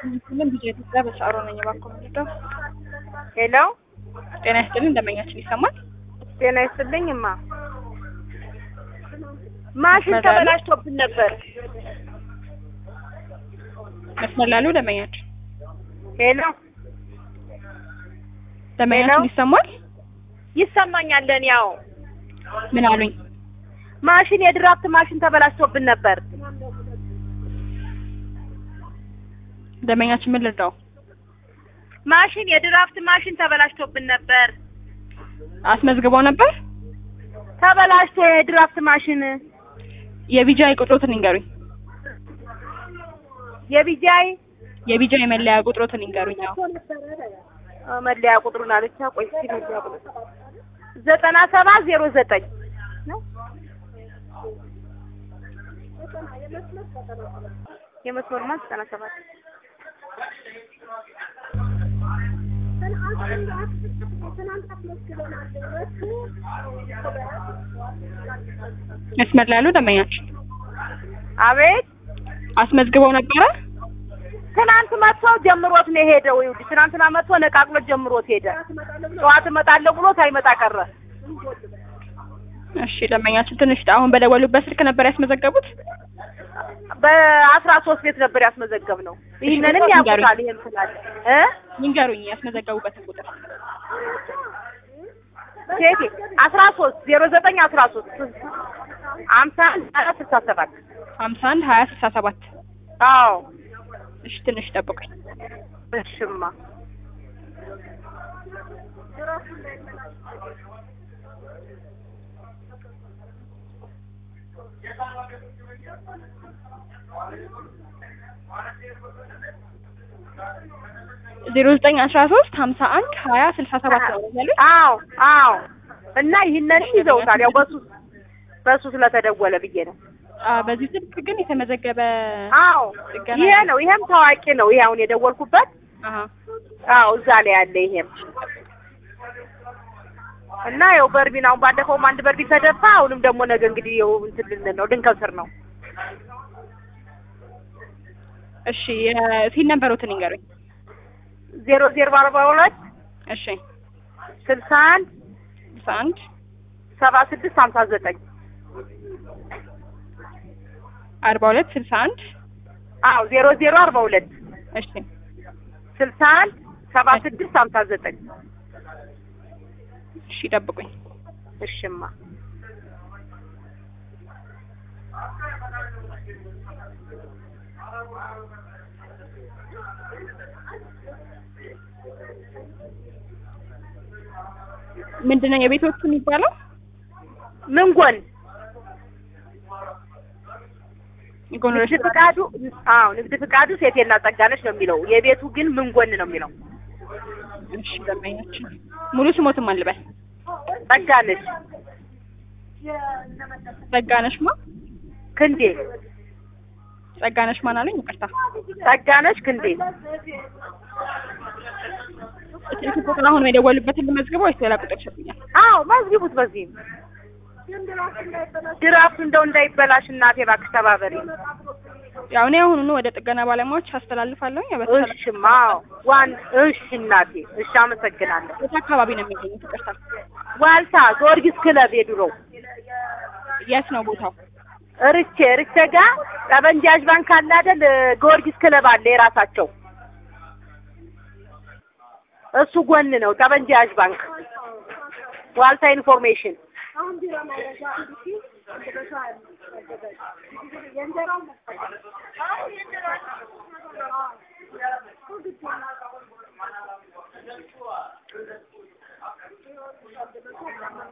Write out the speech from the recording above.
ሁሉም ጊዜ ኢትዮጵያ በሰዓሩ ነኝ እባክዎ ምንድነው? ሄሎ ጤና ይስጥልኝ እንደመኛችን ይሰማል? ጤና ይስጥልኝ እማ ማሽን መስመር ላይ ተበላሽቶብን ነበር። መስመር ላሉ ደንበኛችን ሄሎ ደንበኛችን ሄሎ? ይሰማል? ይሰማኛል። እኔ ያው ምን አሉኝ? ማሽን የድራፍት ማሽን ተበላሽቶብን ነበር። ደንበኛችን ምን ልርዳው? ማሽን የድራፍት ማሽን ተበላሽቶብን ነበር። አስመዝግበው ነበር? ተበላሽቶ የድራፍት ማሽን የቢጃይ ቁጥሮትን ይንገሩኝ። የቢጃይ የቢጃይ መለያ ቁጥሮትን ይንገሩኝ። አዎ አ፣ መለያ ቁጥሩን አለቻ። ቆይ እስኪ መለያ ቁጥሩ ዘጠና ሰባት ዜሮ ዘጠኝ የመስመሩማ ዘጠና ሰባት መስመር ላሉ ደንበኛችን አቤት አስመዝግበው ነበረ? ትናንት መጥቶ ጀምሮት ነው የሄደው። ይኸውልሽ ትናንትና መጥቶ ነቃቅሎት ጀምሮት ሄደ። ጠዋት እመጣለሁ ብሎ ሳይመጣ ቀረ። እሺ ደንበኛችን ትንሽ አሁን በደወሉበት ስልክ ነበር ያስመዘገቡት? በአስራ ሶስት ቤት ነበር ያስመዘገብ ነው። ይህንንም ቁጥሩን ያውቁታል። ይሄም ስላለ እ ይንገሩኝ ያስመዘገቡበትን ቁጥር። ሴቴ አስራ ሶስት ዜሮ ዘጠኝ አስራ ሶስት ሀምሳ አንድ አራት ስልሳ ሰባት ሀምሳ አንድ ሀያ ስልሳ ሰባት አዎ እሺ ትንሽ ጠብቁኝ። እሽማ ዜሮ ዘጠኝ አስራ ሶስት ሀምሳ አንድ ሀያ ስልሳ ሰባት ነው ያሉት? አዎ አዎ እና ይህንንም ይዘውታል። ያው በሱ በሱ ስለተደወለ ብዬ ነው። አ በዚህ ስልክ ግን የተመዘገበ አዎ ጥገና ይሄ ነው። ይሄም ታዋቂ ነው። ይሄ አሁን የደወልኩበት አሀ አዎ እዛ ላይ ያለ ይሄም እና ያው በርቢን አሁን ባለፈውም አንድ በርቢን ተደፋ። አሁንም ደግሞ ነገ እንግዲህ ያው እንትን ልንል ነው ልንከስር ነው። እሺ የሲን ነበሩትን ይንገሩኝ። ዜሮ ዜሮ አርባ ሁለት እሺ ስልሳ አንድ ስልሳ አንድ ሰባ ስድስት ሀምሳ ዘጠኝ አርባ ሁለት ስልሳ አንድ አዎ ዜሮ ዜሮ አርባ ሁለት እሺ ስልሳ አንድ ሰባ ስድስት ሀምሳ ዘጠኝ እሺ ጠብቁኝ። እሽማ ምንድነው የቤቶቹ የሚባለው? ምን ጎን ጎን ንግድ ፍቃዱ አዎ ንግድ ፍቃዱ ሴቴና ጸጋነች ነው የሚለው። የቤቱ ግን ምን ጎን ነው የሚለው? እሺ ደንበኛችን ሙሉ ስሞትም አልበል ጸጋነች ጸጋነሽ ማ ክንዴ ጸጋነሽ ማን አለኝ? ይቅርታ ጸጋነች ክንዴ ስልክ ቁጥር አሁን የደወሉበትን ልመዝግበው ወይስ ሌላ ቁጥር ይሰጡኛል? አዎ መዝግቡት። በዚህም ድራፍቱ እንደው እንዳይበላሽ እናቴ እባክሽ ተባበሪ። ያው እኔ አሁኑኑ ወደ ጥገና ባለሙያዎች አስተላልፋለሁ። ያው በተቻለ እሽማ አዎ ዋን እሺ እናቴ እሺ አመሰግናለሁ። የት አካባቢ ነው የሚገኙት? ይቅርታ ዋልታ ጊዮርጊስ ክለብ የድሮ የት ነው ቦታው? ርቼ ርቼ ጋር ጠበንጃጅ ባንክ አለ አይደል? ጊዮርጊስ ክለብ አለ የራሳቸው እሱ ጎን ነው ጠበንጃጅ ባንክ ዋልታ ኢንፎርሜሽን